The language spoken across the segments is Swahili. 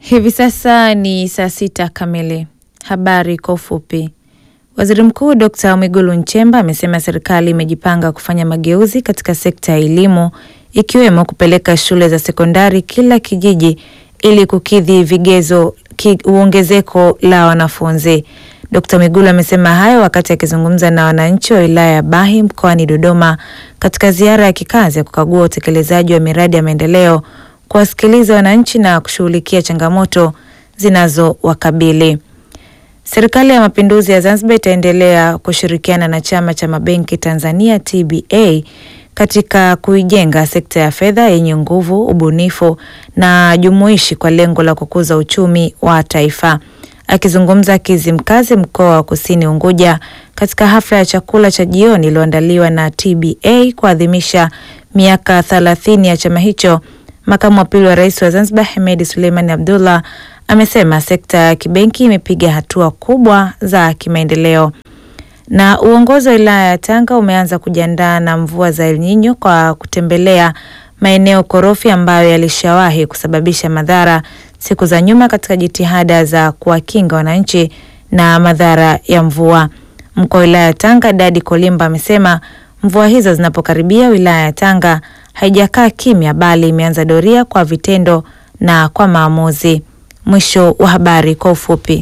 Hivi sasa ni saa sita kamili. Habari kwa ufupi. Waziri Mkuu Dr. Mwigulu Nchemba amesema serikali imejipanga kufanya mageuzi katika sekta ya elimu ikiwemo kupeleka shule za sekondari kila kijiji ili kukidhi vigezo ki, uongezeko la wanafunzi. Dr. Mwigulu amesema hayo wakati akizungumza na wananchi wa wilaya ya Bahi mkoani Dodoma katika ziara ya kikazi ya kukagua utekelezaji wa miradi ya maendeleo, kuwasikiliza wananchi na kushughulikia changamoto zinazowakabili. Serikali ya Mapinduzi ya Zanzibar itaendelea kushirikiana na Chama cha Mabenki Tanzania TBA katika kuijenga sekta ya fedha yenye nguvu, ubunifu na jumuishi kwa lengo la kukuza uchumi wa taifa. Akizungumza Kizimkazi, mkoa wa Kusini Unguja, katika hafla ya chakula cha jioni iliyoandaliwa na TBA kuadhimisha miaka thelathini ya chama hicho, makamu wa pili wa rais wa Zanzibar Hemedi Suleiman Abdullah amesema sekta ya kibenki imepiga hatua kubwa za kimaendeleo. Na uongozi wa wilaya ya Tanga umeanza kujiandaa na mvua za El Nino kwa kutembelea maeneo korofi ambayo yalishawahi kusababisha madhara siku za nyuma katika jitihada za kuwakinga wananchi na madhara ya mvua. Mkuu wa wilaya ya Tanga Dadi Kolimba amesema mvua hizo zinapokaribia wilaya ya Tanga haijakaa kimya, bali imeanza doria kwa vitendo na kwa maamuzi. Mwisho wa habari kwa ufupi.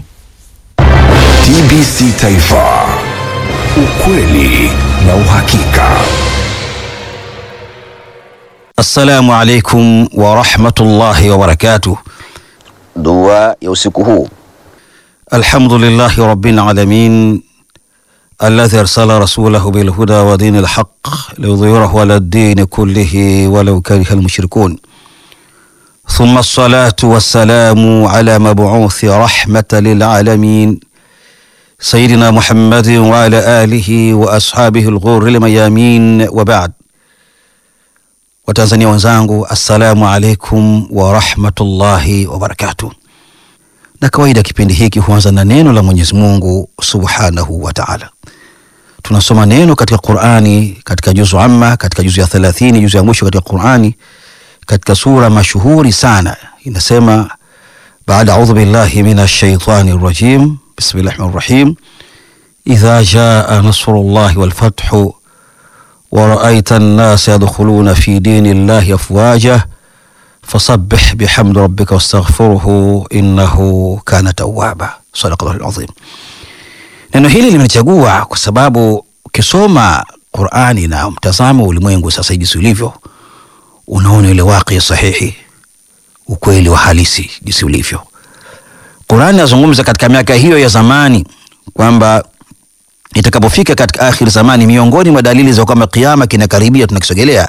TBC Taifa, ukweli na uhakika. Assalamu alaikum warahmatullahi wabarakatuh. Dua ya usiku huu. Alhamdulillahi rabbil alamin alladhi arsala rasulahu bilhuda wa dini lhaq liyudhhirahu ala ddini kullihi walau kariha almushrikun thumma assalatu wassalamu ala mabuuthi rahmatan lilalamin sayidina Muhammadin wa ala alihi wa ashabihi lghurri lmayamin wa ba'd. Watanzania wenzangu, assalamu alaikum warahmatullahi wabarakatuh. Na kawaida kipindi hiki huanza na neno la Mwenyezi Mungu subhanahu wa taala. Tunasoma neno katika Qurani, katika juzu amma, katika juzu ya thelathini, juzu ya mwisho katika Qurani, katika sura mashuhuri sana inasema, baada audhu billahi minash shaitani rajim, bismillahi rahmani rahim, idha jaa nasrullahi wal fathu wa raaita an-nasa yadkhuluna fi dini llahi afwaja fasabbih bihamdi rabbika wastaghfiruhu innahu kana tawwaba. Sadaqallahu alazim. Neno hili limechagua kwa sababu ukisoma Qur'ani na mtazamo ulimwengu sasa jinsi ulivyo, unaona ile waqi sahihi, ukweli wa halisi jinsi ulivyo. Qur'ani nazungumza katika miaka hiyo ya zamani kwamba itakapofika katika akhir zamani, miongoni mwa dalili za kwamba kiyama kinakaribia, tunakisogelea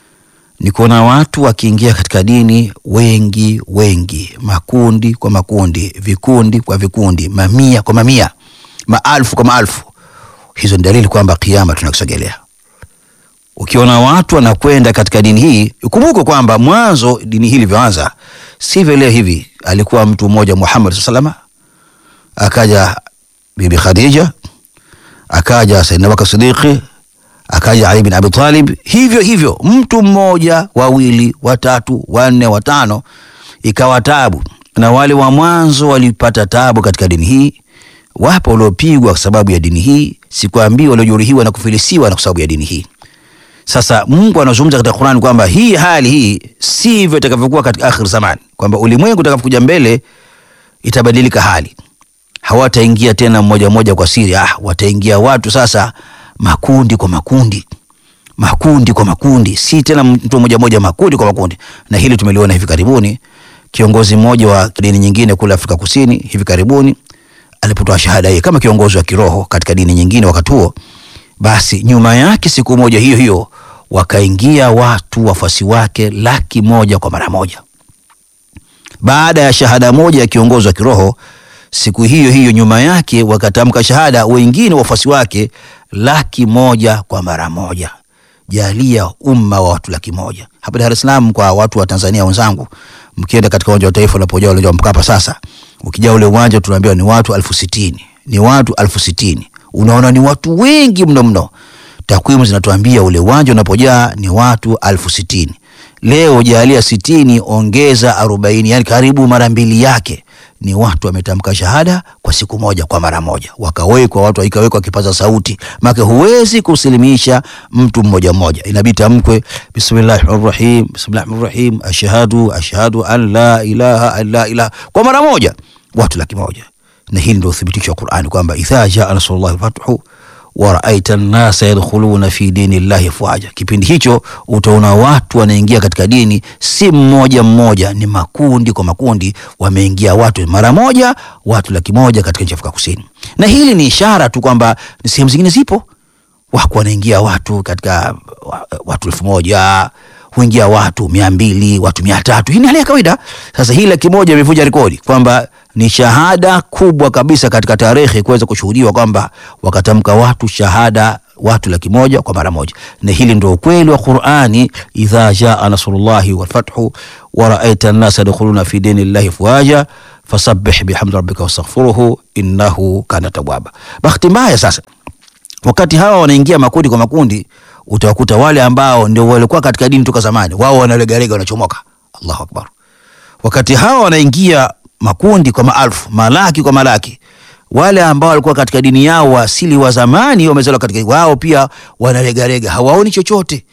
ni kuona watu wakiingia katika dini wengi wengi, makundi kwa makundi, vikundi kwa vikundi, mamia kwa mamia, maalfu kwa maalfu. Hizo ni dalili kwamba kiyama tunakisogelea. Ukiona watu wanakwenda katika dini hii, ukumbuke kwamba mwanzo dini hii ilivyoanza sivyo leo hivi. Alikuwa mtu mmoja Muhammad sallallahu akaja Bibi Khadija, akaja Sayyidina Abubakar Siddiqi akaja Ali bin Abi Talib, hivyo hivyo, mtu mmoja, wawili, watatu, wanne, watano, ikawa tabu. Na wale wa mwanzo walipata tabu katika dini hii. Wapo waliopigwa kwa sababu ya dini hii, sikwambii waliojeruhiwa na kufilisiwa na kwa sababu ya dini hii. Sasa Mungu anazungumza katika Qur'an kwamba hii hali hii sivyo itakavyokuwa katika akhir zamani, kwamba ulimwengu utakapokuja mbele itabadilika hali, hawataingia tena mmoja mmoja kwa siri. Ah, wataingia watu sasa makundi kwa makundi, makundi kwa makundi, si tena mtu mmoja mmoja, makundi kwa makundi. Na hili tumeliona hivi karibuni, kiongozi mmoja wa dini nyingine kule Afrika Kusini hivi karibuni alipotoa shahada hii kama kiongozi wa kiroho katika dini nyingine wakati huo, basi nyuma yake siku moja hiyo hiyo wakaingia watu wafuasi wake laki moja kwa mara moja. Baada ya shahada moja ya kiongozi wa kiroho siku hiyo hiyo nyuma yake wakatamka shahada wengine wafuasi wake laki moja kwa mara moja. Jalia umma wa watu laki moja hapa Dar es Salaam. Kwa watu wa Tanzania wenzangu, mkienda katika uwanja wa Taifa unapojaa ule wa Mkapa, sasa ukijaa ule uwanja tunaambiwa ni watu elfu sitini ni watu elfu sitini Unaona, ni watu wengi mno mno. Takwimu zinatuambia ule uwanja unapojaa ni watu elfu sitini leo jalia sitini ongeza arobaini yani karibu mara mbili yake ni watu wametamka shahada kwa siku moja kwa mara moja wakawekwa watu ikawekwa kipaza sauti maana huwezi kusilimisha mtu mmoja mmoja inabidi tamkwe bismillahir rahim bismillahir rahim ashhadu ashhadu an la ilaha illa ilaha kwa mara moja watu laki moja na hili ndio uthibitisho wa Qur'ani kwamba idha jaa nasrullahi fathu wa raaita an-nasa yadkhuluna fi dini llahi afwaja. Kipindi hicho utaona watu wanaingia katika dini, si mmoja mmoja, ni makundi kwa makundi, wameingia watu mara moja, watu laki moja katika nchi ya Afrika Kusini. Na hili ni ishara tu kwamba ni sehemu zingine zipo wako wanaingia watu katika wa- watu elfu moja huingia watu mia mbili watu mia tatu hii ni hali ya kawaida sasa hii laki moja imevunja rekodi kwamba ni shahada kubwa kabisa katika tarehe kuweza kushuhudiwa kwamba wakatamka watu shahada watu laki moja kwa mara moja na hili ndio ukweli wa qurani idha jaa nasrullahi walfathu waraaita annasa yadkhuluna fi dini llahi afwaja fasabbih bihamdi rabbika wastaghfiruhu innahu kana tawwaba bahati mbaya sasa wakati hawa wanaingia makundi kwa makundi utawakuta wale ambao ndio walikuwa katika dini toka zamani wao wanalegalega wanachomoka allahu akbar wakati hawa wanaingia makundi kwa maalfu malaki kwa malaki wale ambao walikuwa katika dini yao wa asili wa zamani wamezaliwa katika wao pia wanalegalega hawaoni chochote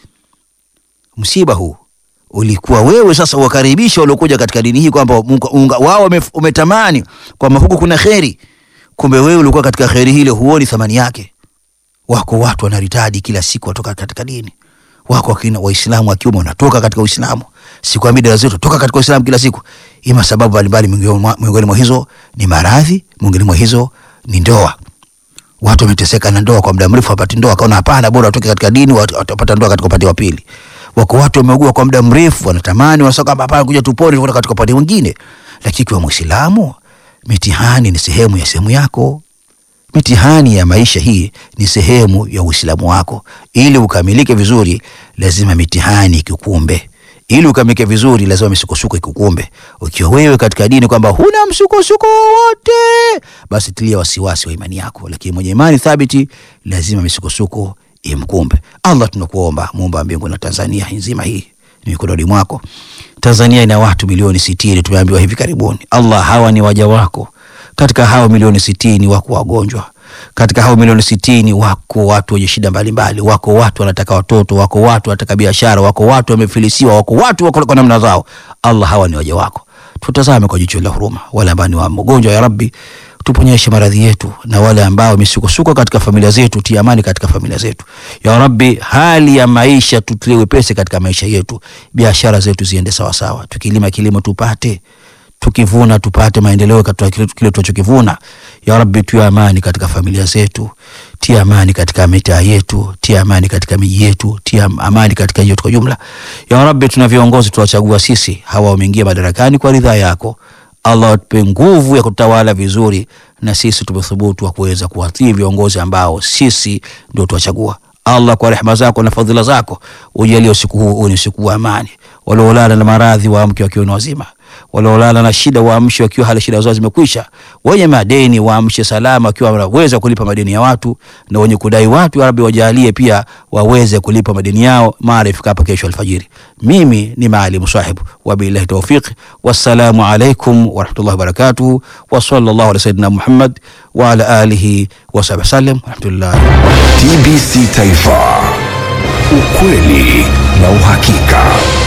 msiba huu ulikuwa wewe sasa uwakaribisha waliokuja katika dini hii kwamba munga- unga- wao wame- umetamani kwamba huku kuna kheri kumbe wewe ulikuwa katika kheri hile huoni thamani yake wako watu wanaritadi kila siku watoka katika dini wako wakina waislamu wa kiume wanatoka katika uislamu sikwambii dada zetu toka katika uislamu kila siku ima sababu mbalimbali miongoni mwa- miongoni mwa hizo ni maradhi miongoni mwa hizo ni ndoa watu wameteseka na ndoa kwa muda mrefu wapati ndoa akaona hapana bora watoke katika dini wat- watapata ndoa katika upande wa pili wako watu wameugua kwa muda mrefu wanatamani wanasema kwamba hapana kuja tupone tuende katika upande mwingine lakini kwa muislamu mitihani ni sehemu ya sehemu yako mitihani ya maisha hii ni sehemu ya uislamu wako ili ukamilike vizuri lazima mitihani ikukumbe ili ukamilike vizuri lazima misukosuko ikukumbe ukiwa wewe katika dini kwamba huna msukosuko wowote basi tilia wasiwasi wa imani yako lakini mwenye imani thabiti lazima misukosuko imkumbe allah tunakuomba muumba wa mbingu na tanzania nzima hii ni mikononi mwako tanzania ina watu milioni sitini tumeambiwa hivi karibuni allah hawa ni waja wako katika hao milioni sitini wako wagonjwa katika hao milioni sitini wako watu wenye shida mbalimbali wako watu wanataka watoto wako watu wanataka biashara wako watu wamefilisiwa wako watu wako kwa namna zao allah hawa ni waja wako tutazame kwa jicho la huruma wale ambao ni wa mgonjwa ya rabbi tuponyeshe maradhi yetu na wale ambao misukosuko katika familia zetu tia amani katika familia zetu ya rabbi hali ya maisha tutilie wepesi katika maisha yetu biashara zetu ziende sawasawa tukilima kilimo tupate tukivuna tupate maendeleo katika kile kile tunachokivuna ya rabbi tia amani katika familia zetu tia amani katika mitaa yetu tia amani katika miji yetu tia amani katika hiyo kwa jumla ya rabbi tuna viongozi tuwachagua sisi hawa wameingia madarakani kwa ridhaa yako allah atupe nguvu ya kutawala vizuri na sisi tumethubutu wa kuweza kuwatii viongozi ambao sisi ndio tuwachagua allah kwa rehema zako na fadhila zako ujalie usiku huu uwe ni usiku wa amani waliolala na maradhi waamke wakiwa ni wazima waliolala na shida waamshe wakiwa hali shida zao zimekwisha wenye madeni waamshe salama wakiwa wanaweza kulipa madeni ya watu na wenye kudai watu ya rabbi wajalie pia waweze kulipa madeni yao mara ifikapo kesho alfajiri mimi ni maalimu sahibu wabillahi taufiq wassalamu alaikum warahmatullahi wabarakatuhu wa sallallahu ala sayidina muhammad wa ala alihi wasahbi wasallam walhamdulillah TBC Taifa, ukweli na uhakika.